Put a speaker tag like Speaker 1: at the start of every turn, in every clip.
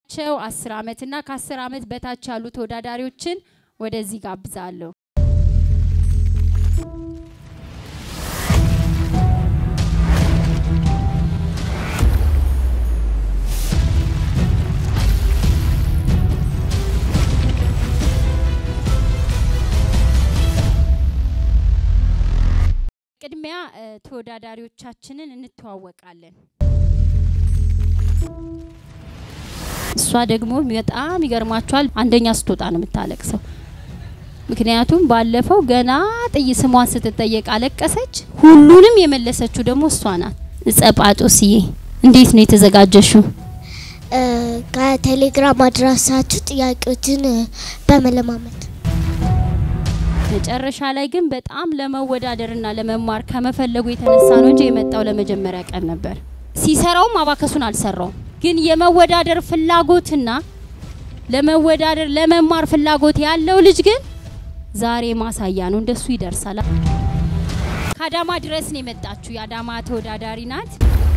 Speaker 1: እድሜያቸው አስር ዓመት እና ከአስር ዓመት በታች ያሉ ተወዳዳሪዎችን ወደዚህ ጋብዛለሁ። ቅድሚያ እ፣ ተወዳዳሪዎቻችንን እንተዋወቃለን። እሷ ደግሞ በጣም ይገርማችኋል፣ አንደኛ ስትወጣ ነው የምታለቅሰው። ምክንያቱም ባለፈው ገና ጥይ ስሟን ስትጠየቅ አለቀሰች። ሁሉንም የመለሰችው ደግሞ እሷ ናት። ጸጳጦስዬ እንዴት ነው የተዘጋጀሽው?
Speaker 2: እ፣ ከቴሌግራም አድራሻችሁ ጥያቄዎችን እ፣ በመለማመድ
Speaker 1: መጨረሻ ላይ ግን በጣም ለመወዳደርና ለመማር ከመፈለጉ የተነሳ ነው እንጂ የመጣው ለመጀመሪያ ቀን ነበር። ሲሰራውም አባከሱን አልሰራውም። ግን የመወዳደር ፍላጎትና ለመወዳደር ለመማር ፍላጎት ያለው ልጅ ግን ዛሬ ማሳያ ነው። እንደሱ ይደርሳል። ከአዳማ ድረስ ነው የመጣችሁ። የአዳማ ተወዳዳሪ ናት።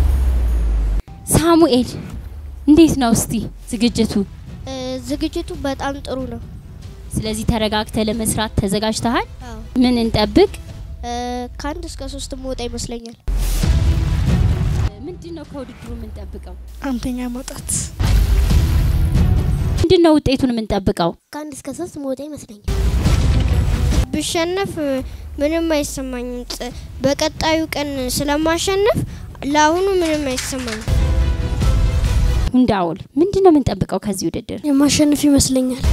Speaker 1: ሳሙኤል እንዴት ነው እስቲ ዝግጅቱ?
Speaker 2: እ፣ ዝግጅቱ በጣም ጥሩ ነው።
Speaker 1: ስለዚህ ተረጋግተ ለመስራት ተዘጋጅተሃል?
Speaker 2: አዎ።
Speaker 1: ምን እንጠብቅ?
Speaker 2: እ፣ ከአንድ እስከ ሶስት መውጣ ይመስለኛል።
Speaker 1: ምንድን ነው ከውድድሩ የምንጠብቀው?
Speaker 3: አንደኛ መውጣት
Speaker 1: ምንድን ነው ውጤቱን የምንጠብቀው?
Speaker 2: ከአንድ እስከ ሶስት መውጣ ይመስለኛል። ብሸነፍ ምንም አይሰማኝም። ጥ- በቀጣዩ ቀን ስለማሸነፍ ለአሁኑ ምንም አይሰማኝም።
Speaker 1: እንዳውል ምንድን ነው የምንጠብቀው ከዚህ ውድድር?
Speaker 3: የማሸንፍ ይመስለኛል።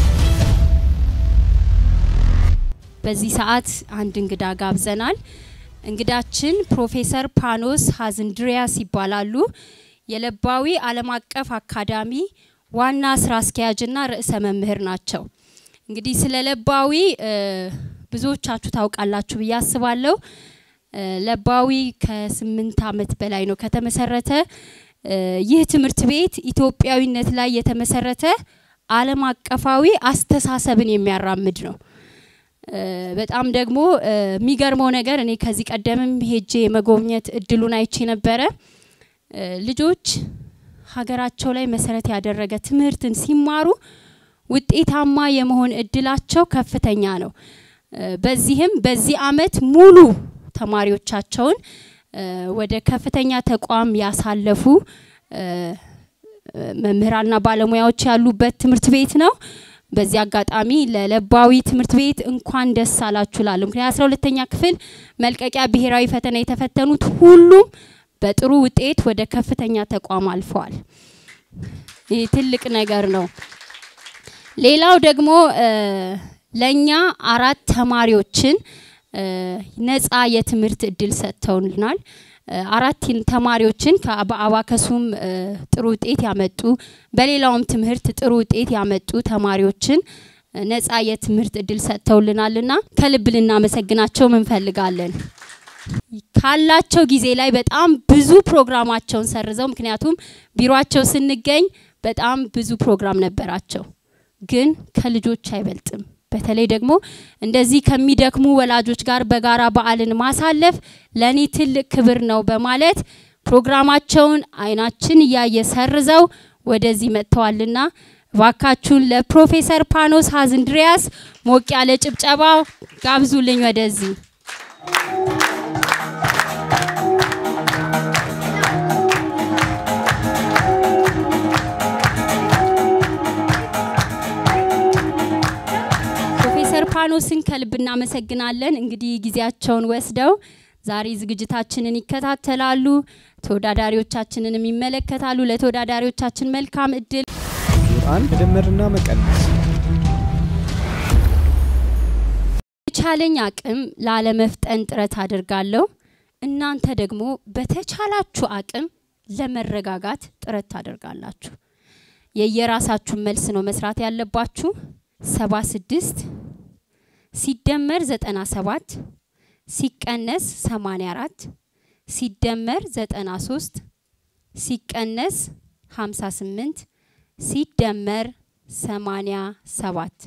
Speaker 1: በዚህ ሰዓት አንድ እንግዳ ጋብዘናል። እንግዳችን ፕሮፌሰር ፓኖስ ሀዝንድሪያስ ይባላሉ። የለባዊ ዓለም አቀፍ አካዳሚ ዋና ስራ አስኪያጅና ርዕሰ መምህር ናቸው። እንግዲህ ስለ ለባዊ እ፣ ብዙዎቻችሁ ታውቃላችሁ ብዬ አስባለሁ። እ፣ ለባዊ ከስምንት ዓመት በላይ ነው ከተመሰረተ። እ፣ ይህ ትምህርት ቤት ኢትዮጵያዊነት ላይ የተመሰረተ ዓለም አቀፋዊ አስተሳሰብን የሚያራምድ ነው። እ፣ በጣም ደግሞ እ፣ የሚገርመው ነገር እኔ ከዚህ ቀደምም ሄጄ የመጎብኘት እድሉን አይቼ ነበረ። እ፣ ልጆች ሀገራቸው ላይ መሰረት ያደረገ ትምህርትን ሲማሩ ውጤታማ የመሆን እድላቸው ከፍተኛ ነው። እ፣ በዚህም በዚህ አመት ሙሉ ተማሪዎቻቸውን እ፣ ወደ ከፍተኛ ተቋም ያሳለፉ እ፣ እ፣ መምህራንና ባለሙያዎች ያሉበት ትምህርት ቤት ነው። በዚህ አጋጣሚ ለለባዊ ትምህርት ቤት እንኳን ደስ አላችሁ ላለሁ። ምክንያት አስራ ሁለተኛ ክፍል መልቀቂያ ብሔራዊ ፈተና የተፈተኑት ሁሉም በጥሩ ውጤት ወደ ከፍተኛ ተቋም አልፈዋል። ይህ ትልቅ ነገር ነው። ሌላው ደግሞ እ፣ ለእኛ አራት ተማሪዎችን እ፣ ነጻ የትምህርት እድል ሰጥተውልናል። እ፣ አራት ተማሪዎችን ከ- በአባከሱም እ፣ ጥሩ ውጤት ያመጡ በሌላውም ትምህርት ጥሩ ውጤት ያመጡ ተማሪዎችን እ፣ ነጻ የትምህርት እድል ሰጥተውልናልና ከልብ ልናመሰግናቸው እንፈልጋለን። ካላቸው ጊዜ ላይ በጣም ብዙ ፕሮግራማቸውን ሰርዘው ምክንያቱም ቢሮአቸው ስንገኝ በጣም ብዙ ፕሮግራም ነበራቸው፣ ግን ከልጆች አይበልጥም። በተለይ ደግሞ እንደዚህ ከሚደክሙ ወላጆች ጋር በጋራ በዓልን ማሳለፍ ለእኔ ትልቅ ክብር ነው በማለት ፕሮግራማቸውን አይናችን እያየ ሰርዘው ወደዚህ መጥተዋልና እባካችሁን ለፕሮፌሰር ፓኖስ ሀዝንድሪያስ ሞቅ ያለ ጭብጨባ ጋብዙልኝ ወደዚህ። ፕሮፌሰር ፓኖስን ከልብ እናመሰግናለን። እንግዲህ ጊዜያቸውን ወስደው ዛሬ ዝግጅታችንን ይከታተላሉ፣ ተወዳዳሪዎቻችንንም ይመለከታሉ። ለተወዳዳሪዎቻችን መልካም እድል።
Speaker 4: ዙር አንድ መደመርና መቀነስ
Speaker 1: የቻለኝ አቅም ላለመፍጠን ጥረት አድርጋለሁ። እናንተ ደግሞ በተቻላችሁ አቅም ለመረጋጋት ጥረት ታደርጋላችሁ። የየራሳችሁን መልስ ነው መስራት ያለባችሁ። ሰባ ስድስት ሲደመር ዘጠና ሰባት ሲቀነስ ሰማኒያ አራት ሲደመር ዘጠና ሶስት ሲቀነስ ሀምሳ ስምንት ሲደመር ሰማኒያ ሰባት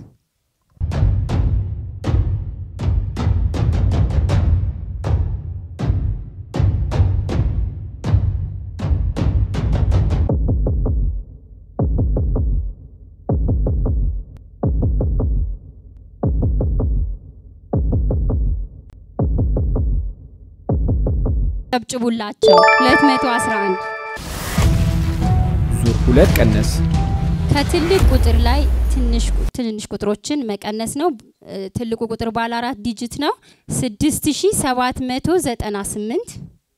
Speaker 1: ጨብጭቡላቸው 211
Speaker 4: ዙር ሁለት ቀነስ
Speaker 1: ከትልቅ ቁጥር ላይ ትንሽ ትንንሽ ቁጥሮችን መቀነስ ነው። እ፣ ትልቁ ቁጥር ባለ አራት ዲጂት ነው። 6798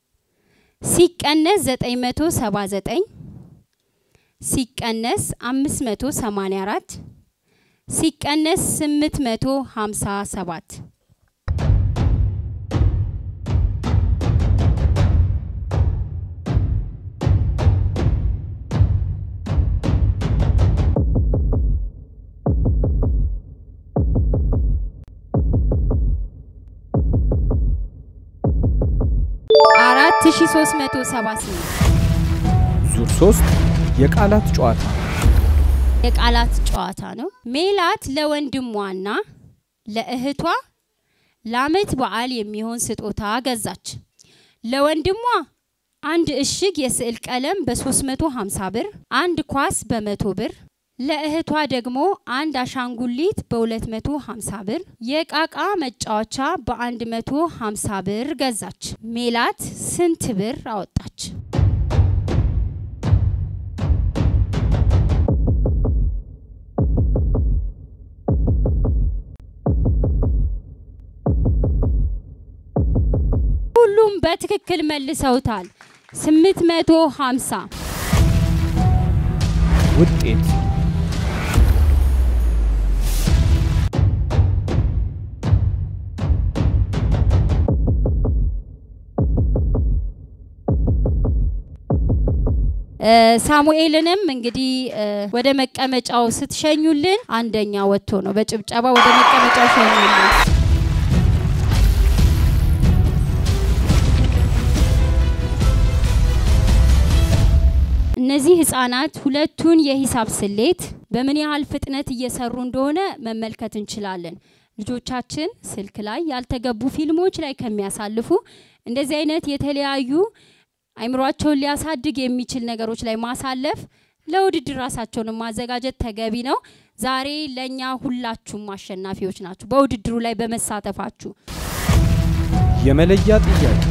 Speaker 1: ሲቀነስ 979 ሲቀነስ 584 ሲቀነስ 857 4378
Speaker 4: ዙር ሶስት የቃላት ጨዋታ
Speaker 1: የቃላት ጨዋታ ነው። ሜላት ለወንድሟና ለእህቷ ለአመት በዓል የሚሆን ስጦታ ገዛች። ለወንድሟ አንድ እሽግ የስዕል ቀለም በ350 ብር፣ አንድ ኳስ በመቶ ብር፣ ለእህቷ ደግሞ አንድ አሻንጉሊት በ250 ብር፣ የቃቃ መጫወቻ በ150 ብር ገዛች። ሜላት ስንት ብር አወጣች? ሁሉም በትክክል መልሰውታል። 850
Speaker 4: ውጤት
Speaker 1: እ፣ ሳሙኤልንም እንግዲህ እ፣ ወደ መቀመጫው ስትሸኙልን አንደኛ ወጥቶ ነው። በጭብጨባ ወደ መቀመጫው ሸኙልን። እነዚህ ህጻናት ሁለቱን የሂሳብ ስሌት በምን ያህል ፍጥነት እየሰሩ እንደሆነ መመልከት እንችላለን። ልጆቻችን ስልክ ላይ ያልተገቡ ፊልሞች ላይ ከሚያሳልፉ እንደዚህ አይነት የተለያዩ አይምሯቸውን ሊያሳድግ የሚችል ነገሮች ላይ ማሳለፍ ለውድድር ራሳቸውን ማዘጋጀት ተገቢ ነው። ዛሬ ለእኛ ሁላችሁም አሸናፊዎች ናችሁ በውድድሩ ላይ በመሳተፋችሁ።
Speaker 4: የመለያ ጥያቄ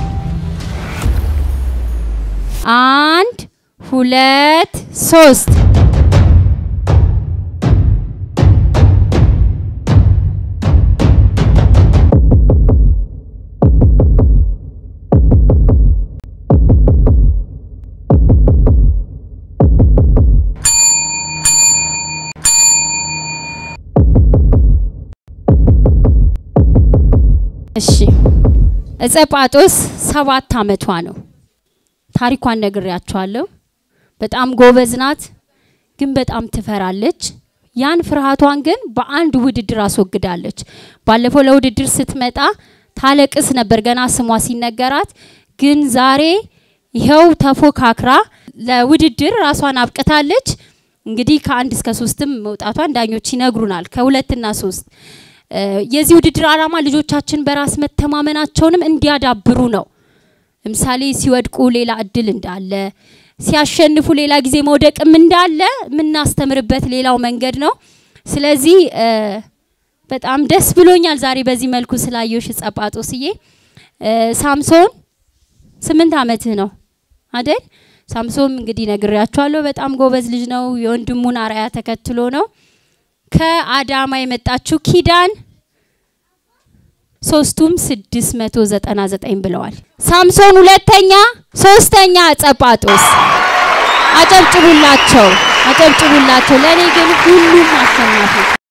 Speaker 1: አንድ ሁለት ሶስት እሺ እጸ ጳጦስ ሰባት አመቷ ነው። ታሪኳን ነግሬያቸዋለሁ። በጣም ጎበዝ ናት፣ ግን በጣም ትፈራለች። ያን ፍርሃቷን ግን በአንድ ውድድር አስወግዳለች። ባለፈው ለውድድር ስትመጣ ታለቅስ ነበር ገና ስሟ ሲነገራት፣ ግን ዛሬ ይኸው ተፎካክራ ለውድድር ራሷን አብቅታለች። እንግዲህ ከአንድ እስከ ሶስትም መውጣቷን ዳኞች ይነግሩናል። ከሁለትና ሶስት እ፣ የዚህ ውድድር ዓላማ ልጆቻችን በራስ መተማመናቸውንም እንዲያዳብሩ ነው። ለምሳሌ ሲወድቁ ሌላ እድል እንዳለ፣ ሲያሸንፉ ሌላ ጊዜ መውደቅም እንዳለ የምናስተምርበት ሌላው መንገድ ነው። ስለዚህ እ፣ በጣም ደስ ብሎኛል ዛሬ በዚህ መልኩ ስላየሽ ጸጳጦስዬ። እ፣ ሳምሶን ስምንት አመትህ ነው አደል? ሳምሶን እንግዲህ ነግሬያቸዋለሁ። በጣም ጎበዝ ልጅ ነው። የወንድሙን አርአያ ተከትሎ ነው። ከአዳማ የመጣችው ኪዳን ሶስቱም 699 ብለዋል። ሳምሶን ሁለተኛ፣ ሶስተኛ ጸጳጦስ። አጨብጭቡላቸው፣ አጨብጭቡላቸው። ለእኔ ግን ሁሉም አሸናፊ